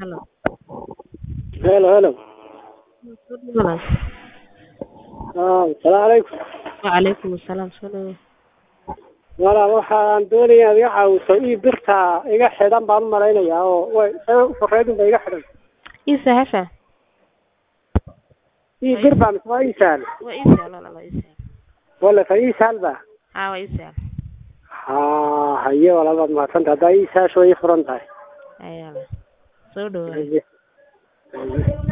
Hello. Hello, hello. Walaal. Ah, Assalaamu calaykum. Wacalaykum assalaam soo dhawo. Walaal waxaan doonayaa inaad iga caawiso ii birta iga xidhan baan u malaynayaa oo way sabab u farreedun ba iga xidhan. Ii sahasha. Ii bir baa mise waa ii sahal. Waa ii sahal walaal waa ii sahal. Wala fa ii sahal ba. Haa waa ii sahal. Haa, haye walaal baad mahadsantahay. Haddaa ii sahasho way ii furan tahay. Ayaa la. Soo dhawaad. Haye. Haye.